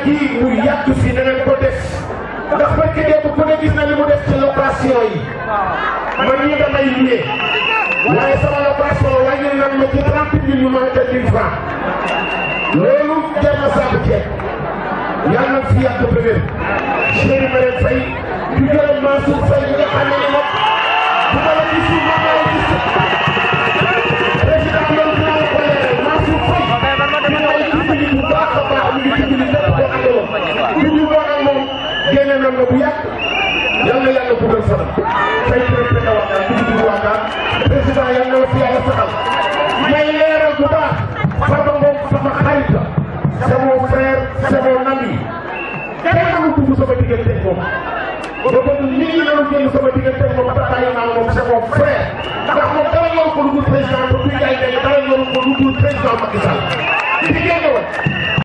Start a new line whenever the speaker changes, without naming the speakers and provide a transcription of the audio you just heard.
kii mu yàgg fi danañ ko def ndax barke démb ku ne gis na li mu def ci location yi man ñii damay liyee waaye sama location wàññi nañ ma ci trente mille yu manqué mille francs loolu jar na saabu ceeb yàlla na fi yàgg ba wér chéri Marème Faye di gërëm Mansour Faye nga xam ne moom bu ma la gisul ma ma la gis président loolu dinaa la ko leeral Mansour Faye ñu may dimbali bu baax a baax ñu ngi dimbali lépp koo àndaloon bi ñu doon ak moom génne na nga bu yàgg yal na yàlla bëggal fanam tey président wax daal dugg dugg waa daal président yal na la fi yàlla saxal may leeral bu baax Farba Ngom sama xarit la c'est mon frère c'est mon ami kenn amul dugg sama diggante ak moom ba bëgg nit ñi doon génn sama diggante ak moom tax bàyyi naa moom c'est mon frère ndax moom dara yoru ko lu dul président ba kuy jaay dara yoru ko lu dul président Macky Sall di génn woon